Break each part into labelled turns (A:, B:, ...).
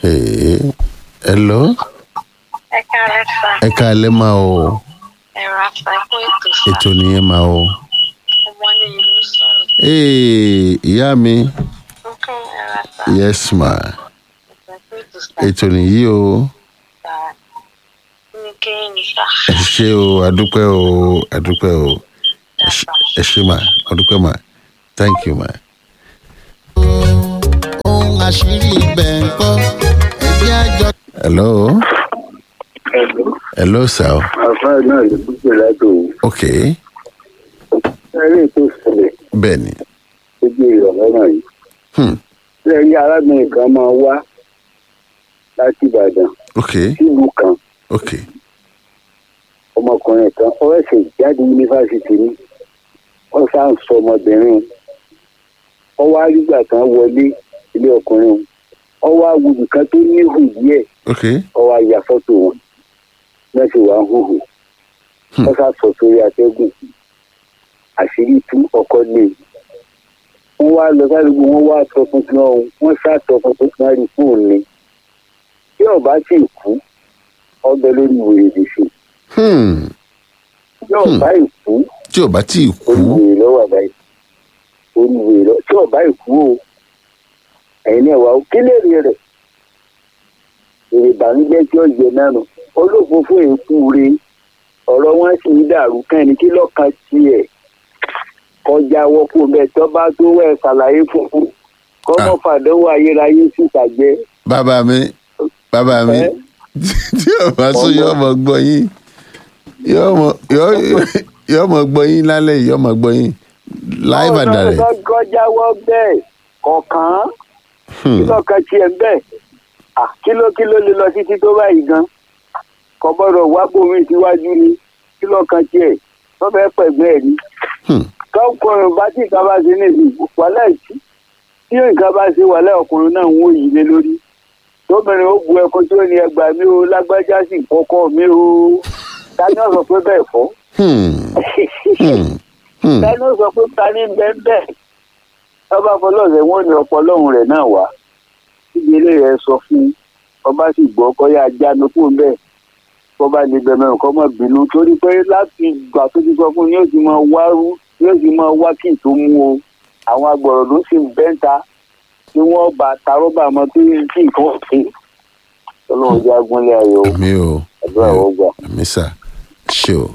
A: Hey, hello
B: ẹ káàárọ̀ sá
A: ẹ káalẹ́ máa o
B: ẹ ra sá fún ètò sá
A: ètò nìyẹn máa o.
B: ọmọ ní ìlú sọ̀rọ̀
A: Hey, ìyá mi
B: nǹkan ẹ ra sá
A: yes ma
B: ẹ fún ètò sá
A: ètò nìyí o
B: sá ní kéyìn ní sá
A: ẹ ṣé o àdúpẹ́ o àdúpẹ́ o ẹ ṣé- ẹ ṣé ma àdúpẹ́ ma thank you ma.
C: ohun àṣírí ibẹ̀ ń kọ́ ẹbí àjọ.
A: hello hello sir
D: àfáà náà ló dúpẹ́ látò
A: ok
D: eré tó ṣẹlẹ̀
A: bẹ́ẹ̀ ni
D: lójú ìrọ̀lẹ́ náà yìí.
A: hmm.
D: lẹ́yìn arábìnrin kan máa wá láti ìbàdàn
A: ok
D: sílùú kan
A: ok
D: ọmọkùnrin kan ó ẹ̀sẹ̀ jáde yunifásitì ní wọ́n sáà ń sọ ọmọbìnrin ó wá rígbà kan wọlé ilé ọkùnrin ó wá wùdù kan tó ní hù díẹ̀
A: ok
D: ó wá ya fọ́tò wọn mẹ́sì wá hùhù wọ́n sá sọ sórí atẹ́gùn àṣírí tú ọkọ lé wọ́n wá lọ sádùúgbò wọ́n wá sọ tuntun ọ̀hún wọ́n sá sọ tuntun kan rí fóònù ni tí ọba sì kú ọbẹ̀ lórí wèrè dìṣù
A: hmm.
D: tí ọba ìkú
A: tí o bá tí ì kú
D: olùwèrè lọ́wọ́ àbáyé olùwèrè lọ́wọ́ tí ọba ìkú o ẹ̀yin náà wà ó kílèrè rẹ̀ èrè ìbànújẹ́ tí ó jẹ náà nù olófófó èkú re ọ̀rọ̀ wọn sì ń dàrú kẹ́ni kí lọ́kàn tiẹ̀ kọjá wọ́pọ̀ bẹ́ẹ̀ tó bá tó wẹ̀ ṣàlàyé fún un kọ́mọ́ fàdánwò ayérayé sì tàjẹ́
A: bàbá mi bàbá mi
D: Ẹ́?
A: tí o bá sún yóò mọ gbọ́ yín yóò mọ yóò- yóò mọ gbọ́ yín lálẹ́ yìí yóò mọ gbọ́ yín live and direct
D: ọ̀rọ̀ kọjá wọ́ bẹ́ẹ̀ kọ̀ọ̀kan kí lọ́kàn tiẹ̀ bẹ́ẹ̀ Ah, kí ló kí ló lè lọ títí tó báyìí gan kò gbọ́dọ̀ wá bòmí síwájú ni kí lọ́kàn tiẹ̀ wọ́n fẹ́ pẹ̀gbẹ́ ẹ̀ ni
A: Hmm.
D: tọkùnrin bá tí nǹkan bá ṣe ní ìlú wàhálà ìtì tí nǹkan bá ṣe wàhálà ọkùnrin náà ń wò yìí lé lórí tóbìnrin ó bu ẹkọ tí ó ní ẹgbà mi ó lágbájá sì kọkọ mi ó tani ó sọ pé bẹ́ẹ̀ fọ́
A: Hmm. Hmm. Hmm.
D: tani ó sọ pé tani bẹ́ẹ̀ bẹ́ẹ̀ ọba fọlọ́ọ̀sẹ̀ wọn ní ọpọlọ́hún rẹ̀ náà wá síbi eléyìí ẹ sọ fún ọba sì gbọ́ kọ́yà jánu kúrò bẹ́ẹ̀ kọ́ba lè bẹ̀rẹ̀ nǹkan mọ̀ bínú torí pé láti ìgbà tó ti sọ fún yóò ti máa wárú yóò ti máa wá kí n tó mú o àwọn agbọ̀rọ̀ ló sì ń bẹ́ńta tí wọ́n bá tarọ́bà mọ́ tó yẹ kí nǹkan ṣe ọlọ́run jẹ́ agúnlẹ̀ ayọ̀ o
A: mi ò
D: àdúrà wọ́n gbà.
A: mi sà ṣe o.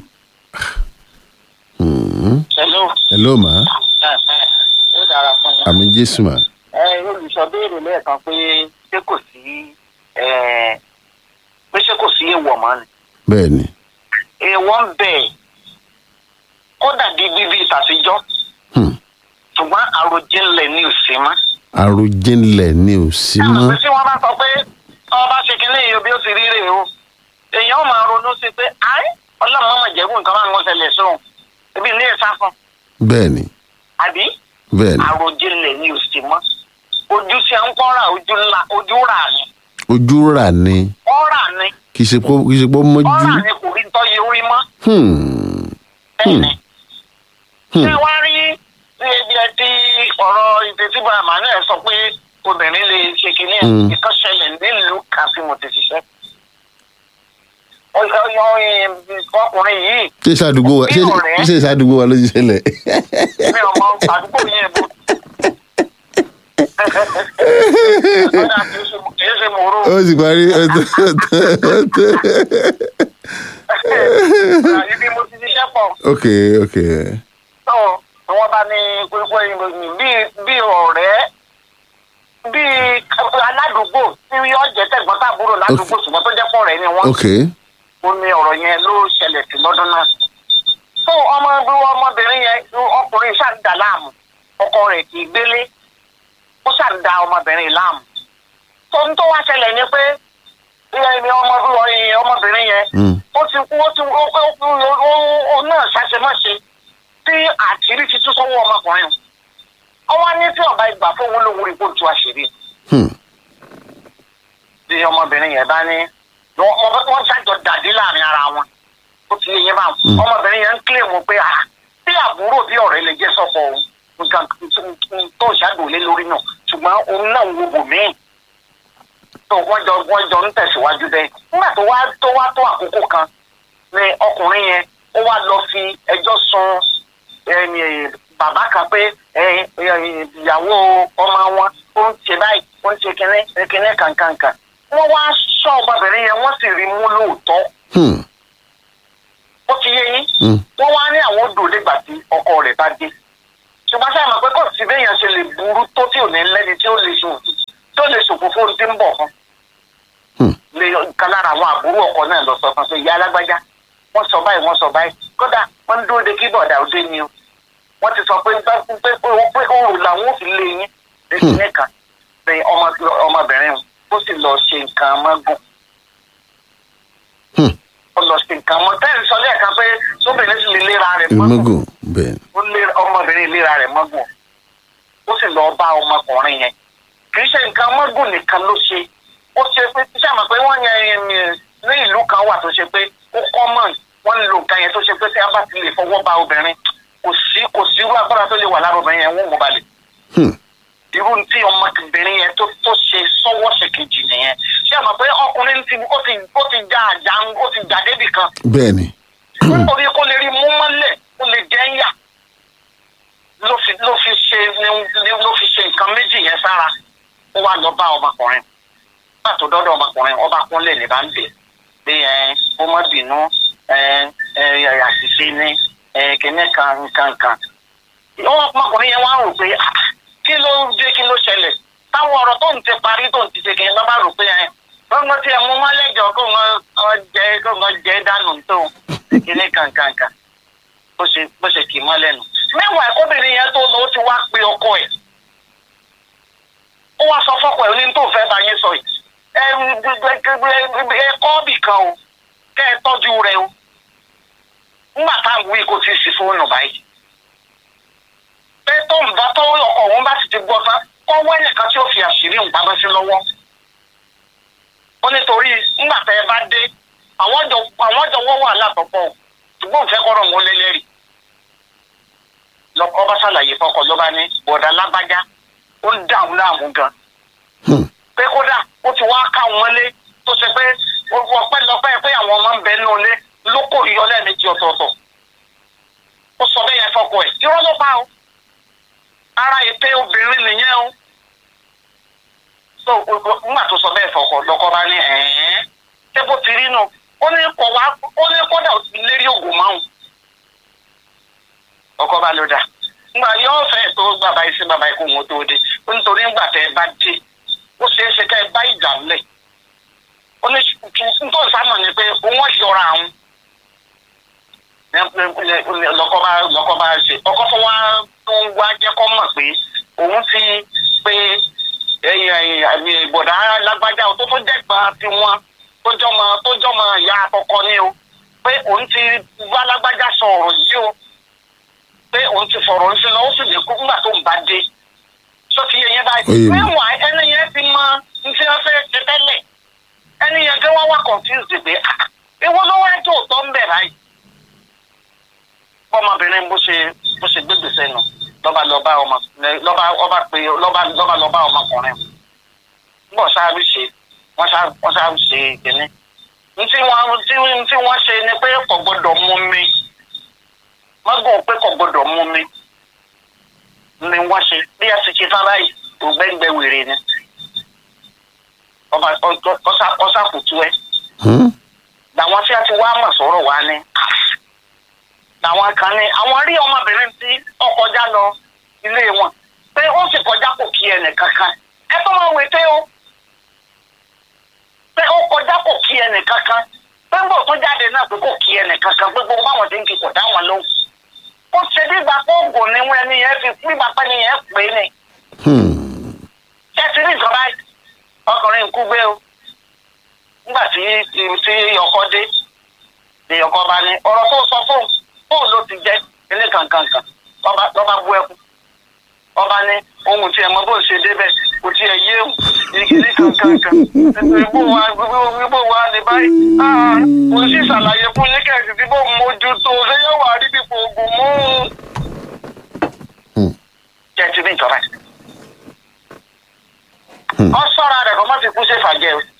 A: Hmm.
B: hello
A: hello ma
B: ó dára fún yín.
A: àmì jésù ma
B: ẹ olùsọ béèrè lẹ́ẹ̀kan pé ṣé kò sí ẹ, pé ṣé kò sí èèwọ̀ mọ́ ni.
A: bẹ́ẹ̀ ni
B: èèwọ̀ ń bẹ̀ kódà di bíbí ìtàsíjọ́
A: Hmm.
B: ṣùgbọ́n àròjinlẹ̀ ni ò sí mọ́.
A: àròjinlẹ̀ ni ò sí
B: Táwọn
A: mọ́
B: pé tí wọ́n bá sọ pé ọba bá ṣe kínní yìí o bí ó ti rí rèé o èèyàn máa ronú sí pé àì ọlọ́run mọ̀mọ́ jẹ́gùn nǹkan máa ń wọ́n ṣẹlẹ̀ sóhun ebi ilé ẹ̀ sáfún
A: bẹ́ẹ̀ ni
B: àbí
A: bẹ́ẹ̀ ni
B: àròjinlẹ̀ ni ò sí mọ́ ojú sí à ń kọ́ra ojú ńlá ojú rà ni
A: ojú rà ni
B: ọ̀rà ni
A: kì í ṣe pé kì í ṣe pé ó mọ́jú
B: ọ̀rà ni kò rí tọ́ yẹ orí mọ́
A: Hmm.
B: bẹ́ẹ̀ ni.
A: Hmm.
B: ṣé wàá rí ibi ẹ tí ọ̀rọ̀ ìfẹ́síbà emmanuel sọ pé obìnrin lè ṣe kínní ẹ̀
A: Hmm.
B: ìkọ́ṣẹlẹ̀ nílùú kan tí mo ti ṣiṣẹ́. ọyọ ọyọ ọkùnrin yìí
A: ṣé ìṣàdúgbò wa ṣé
B: Bí ọ̀rẹ́.
A: ṣé ìṣàdúgbò wa ló ti ṣẹlẹ̀
B: mi ò mọ àdúgbò yẹn bó. ọ̀dà kì í ṣe- kì í ṣe mòró.
A: ó sì parí ó tó ó tó ó tó
B: ibi mo ti ṣiṣẹ́ pọ̀.
A: ok ok
B: tó ni wọ́n bá ní gbogbo ìròyìn bíi bíi ọ̀rẹ́ bíi aládùúgbò tí yóò jẹ́ tẹ̀gbọ́n tàbúrò ládùúgbò ṣùgbọ́n tó jẹ́ pọ̀ rẹ̀ ni wọ́n
A: ok
B: ó ní ọ̀rọ̀ yẹn ló ṣẹlẹ̀ sí lọ́dún náà. tó ọmọ ẹgbẹ́ ọmọbìnrin yẹn ọkùnrin ṣàǹdà láàmú ọkọ rẹ̀ kì í gbélé ó ṣàǹdà ọmọbìnrin láàmú. tó ń tó wá ṣẹlẹ̀ ni pé ilé ọmọbìnrin ọmọbìnrin yẹn
A: Hmm.
B: ó ti kú ó ti ó ó ó ó ó náà ṣàṣemáṣe tí àṣírí ti tú sọ́wọ́ ọmọkùnrin o ọwọ́ ní tí ọba ìgbà fóun lòun rí kó tu àṣírí
A: Hmm.
B: tí ọmọbìnrin yẹn bá ní wọ́n wọ́n- wọ́n ṣàjọ dàdí láàrin ara wọn ó ti yẹ bá
A: Mm.
B: ọmọbìnrin yẹn ń kílè mú pé ah bí àbúrò bí ọ̀rẹ́ lè jẹ́ sọ́kọ òun nǹkan tó ṣàdùn lé lórí náà ṣùgbọ́n òun náà ń wo bò míì tó wọ́n jọ wọ́n jọ ń tẹ̀síwájú bẹ́ẹ̀ nígbà tó wá tó wá tó àkókò kan ni ọkùnrin yẹn ó wá lọ fi ẹjọ́ sun ẹni, bàbá kan pé ẹ, ẹ, ìyàwó ọmọ wọn ó ń ṣe báyìí ó ń ṣe kinní kinní kankankan wọ́n wá sọ ọmọbìnrin yẹn wọ́n sì rí mú lóòótọ́
A: Hmm.
B: ó ti yé yín
A: Hmm.
B: wọ́n wá ní àwọn odò nígbà tí ọkọ rẹ̀ bá dé ṣùgbọ́n sáà mọ̀ pé kò sí béèyàn ṣe lè burú tó tí ò ní lẹ́ni tí ó lè ṣò tó lè ṣòfò fóun tí ń bọ̀ fún
A: Hmm.
B: lè kan lára àwọn àbúrò ọkọ náà lọ sọ fún un pé ìyá alágbájá wọ́n sọ báyìí wọ́n sọ báyìí kódà wọ́n ń dúró de kí bọ̀dà òde ni o wọ́n ti sọ pé pé pé pé òòrùn làwọn ò fi lé yín lẹ́yìn nìkan bẹ́ẹ̀ ọmọ ọmọbìnrin ó sì lọ ṣe nǹkan mọ́gùn
A: Hmm.
B: ó lọ ṣe nǹkan mọ́ tẹ́lẹ̀ sọ lẹ́ẹ̀kan pé sóbìnrin sì lè léra rẹ̀ mọ́gùn
A: ìmọ̀gùn bẹ́ẹ̀
B: ó lé ọmọbìnrin ìlera rẹ̀ mọ́gùn ó sì lọ bá ọmọkùnrin yẹn kì í ṣe nǹkan mọ́gùn nìkan ló ṣe ó ṣe pé ṣé àmọ̀ pé wọ́n yẹn ní ìlú kan wà tó ṣe pé ó kọ́mọ̀ wọ́n ń lo nǹkan yẹn tó ṣe pé tí a bá ti lè fọwọ́ ba obìnrin kò sí kò sí irú agbára tó lè wà lára obìnrin yẹn wọ́n mú balẹ̀
A: Hmm.
B: irú tí ọmọbìnrin yẹn tó tó ṣe sọ́wọ́ ṣe kejì nìyẹn ṣé àmọ̀ pé ọkùnrin ti ó ti ó ti já àjà ó ti jà débì kan
A: bẹ́ẹ̀ ni
B: nítorí kó lè rí mú mọ́lẹ̀ kó lè jẹ́ ń yà ló fi ló fi ṣe ni ló fi ṣe nǹkan méjì yẹn sára ó wá lọ bá ọmọkùnrin nígbà tó dọ́dọ̀ ọmọkùnrin ọba kúnlẹ̀ ní bá ń bẹ̀ pé ẹ kó má bínú ẹ ẹ àṣìṣe ní ẹ kíní kan nǹkan kan ọmọkùnrin yẹn wá rò pé "Ah, kí ló dé kí ló ṣẹlẹ̀ táwọn ọ̀rọ̀ tó ń ti parí tó ń ti ṣe kí n lọ́ba rò pé ẹ gbọ́ngàn tí ẹ mú mọ́lẹ́jọ kó ń jẹ kó ń jẹ dànù tó kíní kankankan bó ṣe bó ṣe kì í mọ́ lẹ́nu. mẹ́wàá ẹ̀kọ́bìnrin yẹn tó lọ ó ti wá pe ọkọ ẹ̀ ó wá sọ fọ́kọ ẹ̀ ní tó fẹ́ bá yín sọ yìí ẹ ẹ kọ́ bì kan o kẹ́ ẹ tọ́jú rẹ o nígbà táwọn wí kò tí ì sí fóònù báyìí pé tó ń bá tó ọkọ̀ òun bá sì ti gbọ́ tán kọ́ wẹ́nì kan tí ó fi àṣírí ń pamọ́ sí lọ́wọ́ ó nítorí nígbà tẹ́ ẹ bá dé àwọn jọ àwọn jọ wọ́n wà látọ̀pọ̀ ṣùgbọ́n òun fẹ́ kọ́rọ̀ wọn lélẹ́rìí lọ́kọ́ bá ṣàlàyé fọkọ ló bá ní bọ̀dà lágbájá ó ń dààmú láàmú gan
A: Hmm.
B: pé kódà ó ti wá ká wọn lé tó ṣe pé ọpẹ́ lọ́pẹ́ pé àwọn ọmọ ń bẹ nínú ilé ló kò yọ lẹ́ẹ̀mejì ọ̀tọ̀ọ̀tọ̀ ó sọ bẹ́ẹ̀ yẹn fọkọ ẹ̀ irọ́ ló pa o ara ète obìnrin nìyẹn o so nígbà tó sọ bẹ́ẹ̀ fọkọ lọ́kọ́ bá ní ẹ̀ẹ́n ṣé bó ti rí nù ó ní kọ̀ wá ó ní kódà ó ti lérí ògùn márùn ọkọ bá ló dà nígbà yóò fẹ́ tó bàbá yìí sí bàbá yìí kó wọn tó dé ó nítorí nígbà tẹ́ ẹ bá dé ó ṣeé ṣe ká ẹ bá ìjà ńlẹ̀ ó ní nítorí sámọ̀ ni pé òun yọra àwọn lọkọ bá lọkọ bá ṣe ọkọ tó wá tó ń wá jẹ́ kó mọ̀ pé òun ti pé àmì ìbọ̀dá lágbájá tó tó dẹ́gbà tiwọn tó jọmọ tó jọmọ ìyá àkọ́kọ́ ni o pé òun ti wá lágbájá sọ ọ̀rọ̀ yìí o pé òun ti fọ̀rọ̀ ń sí lọ ó sì lè kú nígbà tó ń bá dé sọ ti yẹ yẹn
A: Ó yé
B: báyìí
A: mi.
B: mẹ́wàá ẹni yẹn ti mọ ní tí wọ́n fẹ́ ṣe tẹ́lẹ̀ ẹni yẹn gẹ́ wá wá confused pé ah ewo ló wá tó tọ́ ń bẹ̀ báyìí bọ́mọbìnrin bó ṣe bó ṣe gbégbèsè nù lọ́ba lọ́ba ọmọ lọ́ba ọba pé lọ́ba lọ́ba lọ́ba ọmọkùnrin bọ́ sáré ṣe wọ́n sá wọ́n sá ṣe kínní ntí wọ́n tí ntí wọ́n ṣe ni pé kò gbọ́dọ̀ mú mi mọ́gbọ́n pé kò gbọ́dọ̀ mú mi ni wọ́n ṣe bí a ti ṣe tán báyìí ògbẹ́ngbẹ́ wèrè ni ọba ọsà ọsà kùtù ẹ
A: Hmm.
B: làwọn tí a ti wá mọ̀ sọ̀rọ̀ wá ní làwọn kan ní àwọn rí ọmọbìnrin tí ó kọjá lọ ilé wọn pé ó sì kọjá kò kí ẹnì kankan ẹ tó máa wé pé ó pé ó kọjá kò kí ẹnì kankan pé ń bọ̀ tó jáde náà pé kò kí ẹnì kankan pé gbogbo báwọn ti ń kí kò dá wọn lóhùn ó ṣe dígbà pé oògùn ni wọn ẹni yẹn fi dígbà pé ẹni yẹn pè é ni
A: Hmm.
B: ṣé ti ní nǹkan báyìí ọkùnrin kú gbé o nígbà tí tí tí ọkọ dé ni ọkọ bá ní ọ̀rọ̀ tó sọ fóun fóun ló ti jẹ́ ilé kankankan lọ́ba lọ́ba bú ẹkún ọba ní ohun tí ẹ mọ bó ṣe débẹ̀ kò tí ẹ yé o ìgbìlì kankankan ibo wa ibo wa ní báyìí ah kò sí ṣàlàyé fún yín kẹ̀sì tí bó mójútó ṣé yóò wà rí bí oògùn mú
A: Hmm.
B: jẹ́ ti ní ìjọba yìí ọ sọ́ra rẹ̀ kọ́ má fi kú sí ìfàjẹ́ o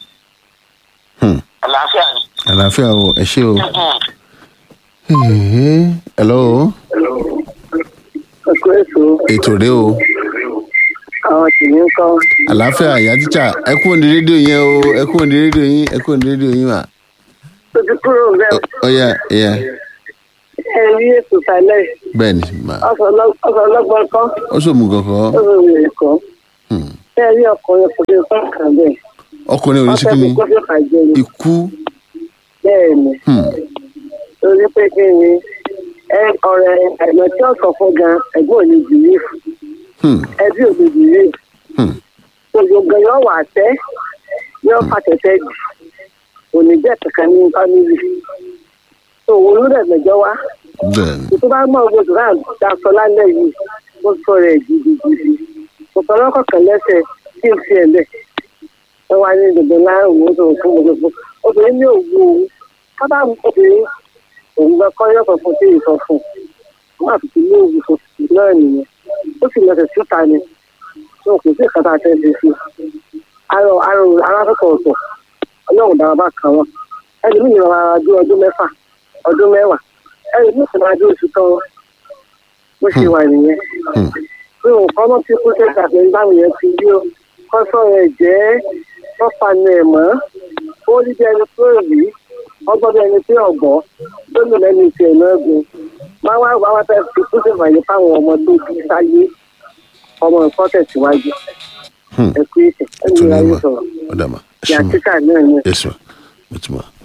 A: Hmm.
B: àlàáfíà ni.
A: àlàáfíà o ẹ ṣé o.
B: Mm.
A: Ẹ̀hẹ́. hello
D: ọkọ èso
A: ètò rẹ o
D: àwọn tìǹbù ń kọ́
A: àlàáfíà ìyá tíṣà ẹ kúrò ní rédíò yẹn o ẹ kúrò ní rédíò yín ẹ kúrò ní rédíò yín mà.
D: tó ti kúrò bẹ́ẹ̀
A: ọ̀ya ẹ̀yà
D: ẹ rí ètò sálẹ̀
A: bẹ́ẹ̀ ni mà
D: ọ̀sán ọlọ́gbọ́n kọ́
A: ó sòmù kankan
D: ọ̀sán òwúrẹ̀ kọ́
A: Hmm.
D: ẹ rí ọkùnrin kò lè fún kàn bẹ́ẹ̀
A: ọkùnrin
D: wọ́n fẹ́ fi
A: oníṣíkíní
D: kófí fàjẹ́ ni
A: ikú
D: bẹ́ẹ̀ ni
A: Hmm.
D: torí pé kí ni ẹ ọ̀rẹ́ ẹ̀gbọ́n tí ọ̀sán fún gan ẹ̀gbọ́n ò ní bìlífù
A: Hmm.
D: ẹbí ò ní bìlífù
A: Hmm.
D: gbogbo yóò wà tẹ́ yóò fàtẹ́tẹ́ jù òní jẹ́ kankan ní fámìlì tó òun ló dẹ̀ mẹ́jọ wá
A: bẹ́ẹ̀ ni
D: tó bá mọ̀ owó tó náà daṣọ lálẹ́ yìí ó sọ rẹ̀ gidigidi kò sọ lọ́kọ̀ọ̀kan lẹ́sẹ̀ kí n fi ẹ̀lẹ̀ ẹ wá ní gbogbo láàrún ó sọ fún gbogbo obìnrin ní òwú òun kábà mú obìnrin òun gbọ́ kọ́ yọ̀kọ̀ fún sí ìsọ fún un wọ́n àfi ti ní òwú fún náà nìyẹn ó sì lọ sí síta ni wọn kò sí ìkàtà àti ẹsẹ̀ sí arọ arọ arákọ̀tọ̀ ọ̀tọ̀ ọlọ́run dára bá kàn wọ́n ẹni mi yàn ara dún ọdún mẹ́fà ọdún mẹ́wàá ẹni mi sì máa dún oṣù tán bó ṣe wà nìyẹn
A: Hmm.
D: pé nǹkan náà ti kú sẹ́ka pé báwo yẹn ti rí o kọ́ sọ̀rọ̀ ẹ̀ jẹ́ wọ́n ẹ̀ mọ́ ó rí bí ẹni tó rí ọgbọ́n bí ẹni tí ọ̀gbọ́n tó lò lẹ́nu ti ẹ̀ náà gun máa wá wá wá fẹ́ fi kú sí ìfàyè fáwọn ọmọ tó bí sáyé ọmọ nǹkan tẹ̀síwájú
A: Hmm.
D: ẹ̀kú ìtẹ̀ ẹ̀mí
A: tó ní
D: ayé
A: mà
D: sọ̀rọ̀
A: ọ̀dà mà ẹ
D: ìyá
A: ṣé mà
D: títà náà ni
A: yes ma mo ti mọ̀.